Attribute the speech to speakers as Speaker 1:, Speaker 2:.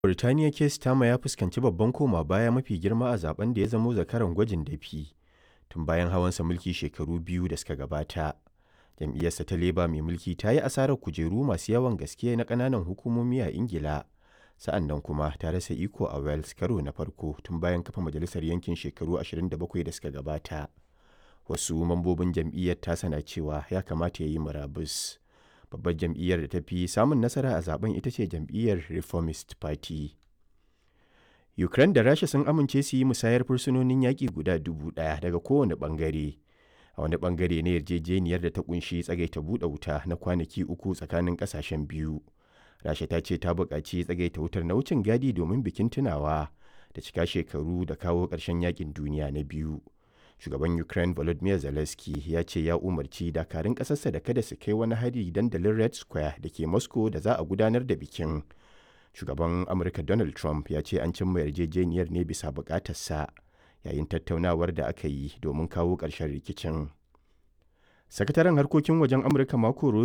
Speaker 1: Birtaniya Keir Starmer ya fuskanci babban koma baya mafi girma a zaben da ya zamo zakaran gwajin dafi tun bayan hawansa mulki shekaru biyu da suka gabata. Jam'iyyarsa ta Labour mai mulki ta yi asarar kujeru masu yawan gaske na ƙananan hukumomi a Ingila, sa'an nan kuma ta rasa iko a Wales karo na farko tun bayan kafa majalisar yankin shekaru 27 da suka gabata. Wasu mambobin jam'iyyar tasa na cewa ya kamata ya yi murabus. Babbar jam'iyyar da ta fi samun nasara a zaben ita ce jam'iyyar Reformist Party. Ukraine da Rasha sun amince su yi musayar fursunonin yaƙi guda dubu ɗaya daga kowane ɓangare. A wani ɓangare na yarjejeniyar da ta kunshi tsagaita buɗe wuta na kwanaki uku tsakanin ƙasashen biyu. Rasha ta ce ta buƙaci tsagaita wutar na wucin gadi domin bikin tunawa da cika shekaru da kawo ƙarshen yaƙin duniya na biyu. Shugaban Ukraine Volodymyr Zelensky ya ce ya umarci dakarun ƙasarsa da kada su kai wani hari dandalin Red Square da ke Moscow da za a gudanar da bikin. Shugaban Amurka Donald Trump ya ce an cimma yarjejeniyar ne bisa buƙatarsa yayin tattaunawar da aka yi domin kawo ƙarshen rikicin. Sakataren harkokin wajen Amurka Marco